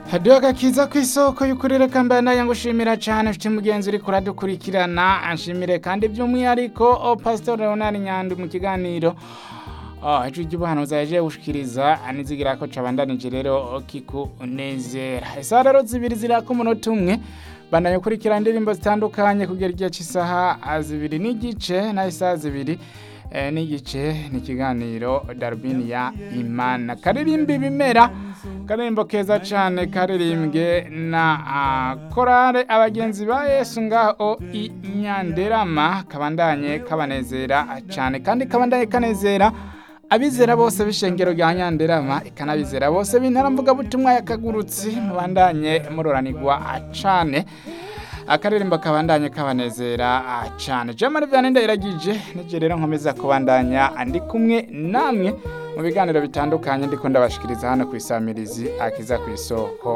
hadiyo gakiza ku isoko y'ukuri reka mbaye nayo ngushimira cyane mfite mugenzi uri kuradukurikirana anshimire kandi by'umwihariko o pastor leonard nyandi mu kiganiro ijwi ry'ubuhanuzi yaje gushikiriza anizigira ko cabandanije rero kikunezera isaha rero zibiri zirako umunota umwe bandanya ukurikira indirimbo zitandukanye kugera igihe cy'isaha zibiri n'igice na isaha zibiri eh, n'igice ni ikiganiro darubini ya imana karirimba ibimera karirimbo keza cyane karirimbwe na ah, korale abagenzi ba yesu ngaho i nyanderama kabandanye kabanezera cyane kandi kabandanye kanezera abizera bose b'ishengero rya nyanderama ikanabizera bose b'intaramvugabutumwa yakagurutsi mubandanye muroranirwa cane akaririmbo kabandanye kabanezera cane jamari vyane ndayiragije nije rero nkomeza kubandanya ndi kumwe namwe mu biganiro bitandukanye ndiko ndabashikiriza hano ku isamirizi akiza ku isoko